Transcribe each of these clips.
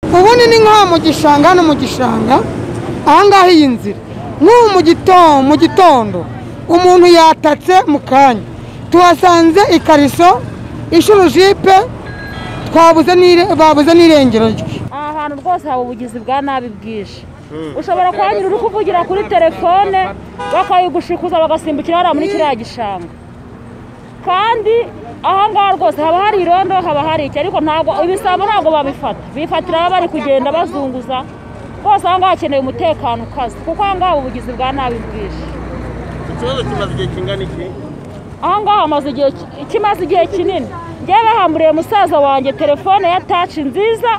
ubundi ni nk'aha mu gishanga hano mu gishanga ahangaha iyi nzira nk'ubu mu gitondo mu gitondo umuntu yatatse mu kanya tuhasanze ikariso inshuro jipe twabuze n'ire- babuze n'irengero rye aha hantu rwose haba ubugizi bwa nabi bwije ushobora kuhanyura uri kuvugira kuri telefone bakayigushikuza bagasimbukira hariya muri kiriya gishanga kandi ahangaha rwose haba hari irondo haba hari iki ariko ntabwo ibisambo ntabwo babifata bifatira baba bari kugenda bazunguza rwose ahangaha hakeneye umutekano ukaze kuko ahangaha haba ubugizi bwa nabi bwije ikibazo kimaze igihe kingana iki ahangaha hamaze igihe ki- kimaze igihe kinini njyewe bahamburiye musaza wanjye telefone ya taci nziza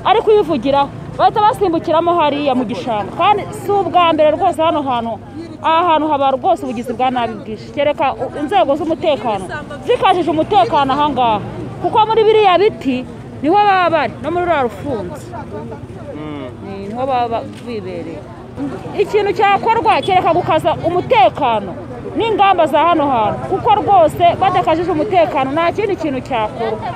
ari kuyivugiraho bahita basimbukiramo hariya mu gishanga kandi si ubwa mbere rwose hano hantu aha hantu haba rwose ubugizi bwa nabi bwinshi kereka u- inzego z'umutekano zikajije umutekano ahangaha kuko muri biriya biti niho baba bari no muri ruriya rufunzo Ni- niho baba ba- bibereye ikintu cyakorwa kereka gukaza umutekano n'ingamba za hano hantu kuko rwose badakajije umutekano nta kindi kintu cyakorwa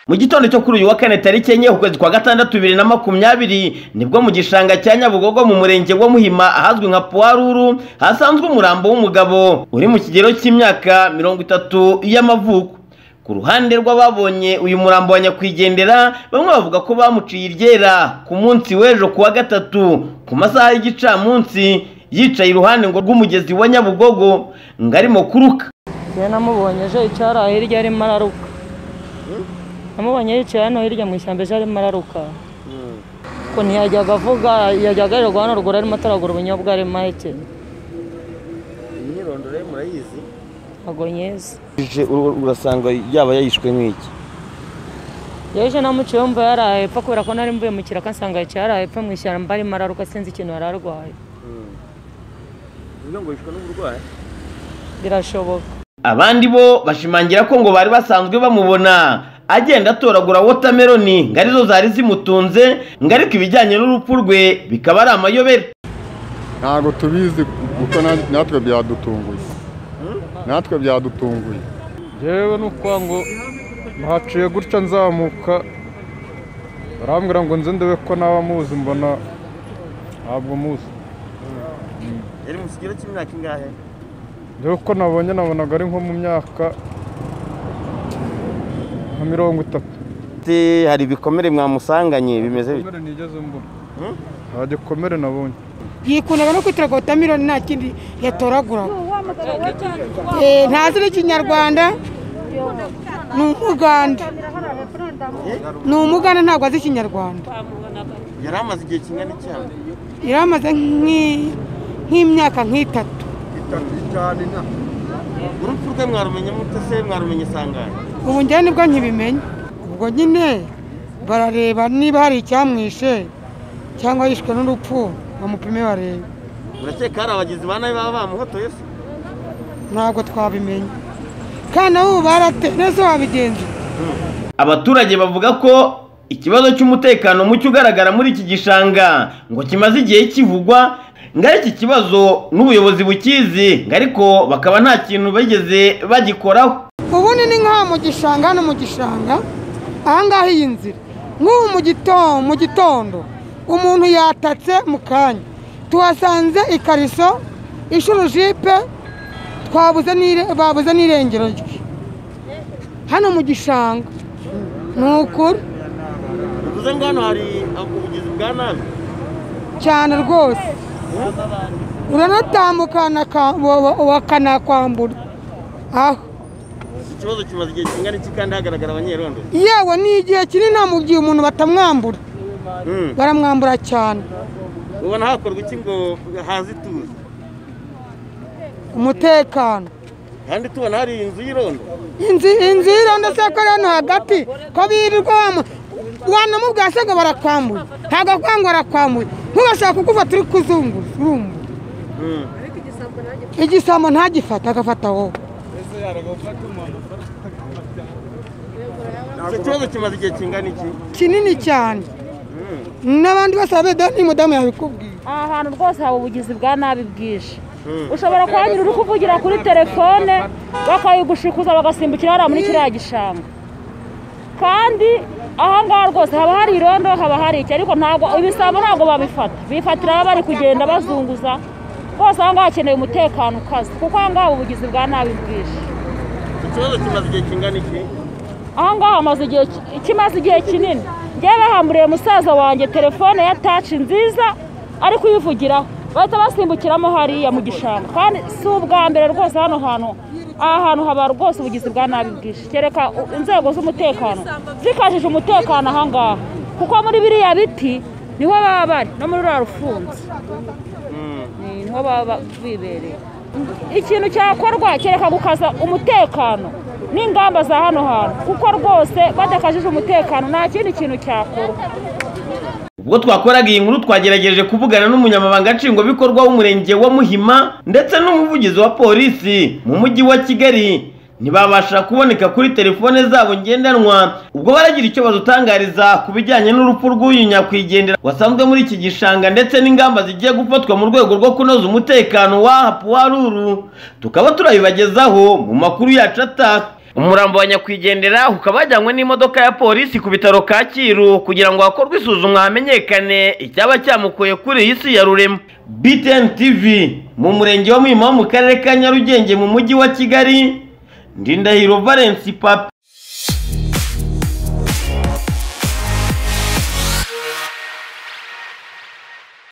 mu gitondo cyo kuri uyu wa kane tariki enye ukwezi kwa gatandatu bibiri na makumyabiri nibwo mu gishanga cya nyabugogo mu murenge wa muhima ahazwi nka puwaruru hasanzwe umurambo w'umugabo uri mu kigero cy'imyaka mirongo itatu y'amavuko ku ruhande rw'ababonye uyu murambo wa nyakwigendera bamwe bavuga ko bamuciye iryera ku munsi w'ejo ku wa gatatu ku masaha y'igicamunsi yicaye iruhande ngo rw'umugezi wa nyabugogo ngo arimo kuruka njyewe namubonye ejo yicara hirya arimo araruka namubonye yicaye hano hirya mu ishyamba ejo arimo araruka ko ntiyajyaga avuga yajyaga arirwa hano ruguru arimo ataragura ubunyobwa arimo ahekenya imyirondoro ye murayizi ntabwo nyizi urasanga yaba yayishwe n'iki yeje namuciye wumva yaraye apfa kubera ko nari mvuye mu kiraka nsanga yicaye yaraye apfa mu ishyamba arimo araruka sinzi ikintu yari arwaye bivuga ngo yishwe n'uburwayi birashoboka abandi bo bashimangira ko ngo bari basanzwe bamubona agenda atoragura wotameroni ngo arizo zari zimutunze ngo ariko ibijyanye n'urupfu rwe bikaba ari amayobera ntabwo tubizi kuko na- natwe byadutunguye natwe byadutunguye yewe ni ukuvuga ngo nahaciye gutya nzamuka barambwira ngo nze ndebe ko naba muzi mbona ntabwo muzi yari mu kigero cy'imyaka ingahe dore ko nabonye nabonaga ari nko mu myaka nka mirongo itatu hari ibikomere mwamusanganye bimeze bite gikomere nigeze mbona nta gikomere nabonye yikundaga no kwitira wotameroni nta kindi yatoraguraga Eh, ntazi n'ikinyarwanda ni umuganda ni umuganda ntabwo azi ikinyarwanda yari amaze igihe kingana iki hano yari amaze nk'i- nk'imyaka nk'itatu urupfu rwe mwarumenye mute se mwarumenye sangane ubu njyewe nibwo nkibimenya ubwo nyine barareba niba hari icyamwishe cyangwa yishwe n'urupfu bamupime barebe murakeka hari abagizi ba nabi baba bamuhotoye se ntabwo twabimenya kandi ubu barate neza wabigenza abaturage bavuga ko ikibazo cy'umutekano muke ugaragara muri iki gishanga ngo kimaze igihe kivugwa ngo ari iki kibazo n'ubuyobozi bukizi ngo ariko bakaba nta kintu bigeze bagikoraho ubundi ni nk'aha mu gishanga hano mu gishanga ahangaha iyi nzira nk'ubu mu gitondo mu gitondo umuntu yatatse mu kanya tuhasanze ikariso inshuro jipe twabuze n'ire- babuze n'irengero rye hano mu gishanga ni ukuri bivuze ngo hano hari ubugizi bwa nabi cyane rwose uranatambuka naka- wa- wa- bakanakwambura aho ikibazo kimaze igihe kingana iki kandi hagaragara abanyerondo yewe ni igihe kinini mu gihe umuntu batamwambura Mm. baramwambura cyane ubona hakorwa iki ngo haze ituze umutekano kandi tubona hari iyi nzu y'irondo inzu inzu y'irondo se ko ari hano hagati ko birirwamo wanamubwira se ngo barakwambura ntabwo akwanga barakwambuye ntubashaka kugufata uri kuzunguza urumva igisambo ntagifata agafata wowe icyo kibazo kimaze igihe kingana iki kinini cyane n'abandi bose babedaho ni mudamu yabikubwiye aha hantu rwose haba ubugizi bwa nabi bwije ushobora kuhanyura uri kuvugira kuri telefone bakayigushikuza bagasimbukira hariya muri kiriya gishanga kandi aha ngaha rwose haba hari irondo haba hari iki ariko ntabwo ibisambo ntabwo babifata bifatira aho bari kugenda bazunguza rwose aha ngaha hakeneye umutekano ukaze kuko aha ngaha ubugizi bwa nabi bwinshi Iki kibazo kimaze igihe kingana iki aha ngaha hamaze igihe ki- kimaze igihe kinini njyewe bahamburiye musaza wanjye telefone ya taci nziza ari kuyivugiraho bahita basimbukiramo hariya mu gishanga kandi si ubwa mbere rwose hano hantu aha hantu haba rwose ubugizi bwa nabi bwinshi kereka u- inzego z'umutekano zikajije umutekano aha ngaha kuko muri biriya biti niho baba bari no muri ruriya rufunzo Ni- niho baba ba- bibereye ikintu cyakorwa kereka gukaza umutekano n'ingamba za hano hantu kuko rwose badakajije umutekano nta kindi kintu cyakorwa ubwo twakoraga iyi nkuru twagerageje kuvugana n'umunyamabanga nshingwabikorwa w'umurenge wa muhima ndetse n'umuvugizi wa polisi mu mujyi wa kigali ntibabasha kuboneka kuri telefone zabo ngendanwa ubwo baragira icyo badutangariza ku bijyanye n'urupfu rw'uyu nyakwigendera wasanzwe muri iki gishanga ndetse n'ingamba zigiye gufatwa mu rwego rwo kunoza umutekano w'aha puwaruru tukaba turabibagezaho mu makuru yacu ataka umurambo wa nyakwigendera ukaba wajyanywe n'imodoka ya polisi ku bitaro kacyiru kugira ngo hakorwe isuzumwa hamenyekane icyaba cyamukuye kuri iyi si ya rurema btn tv mu murenge wa muhima wo mu karere ka nyarugenge mu mujyi wa kigali ndindahiro valence papa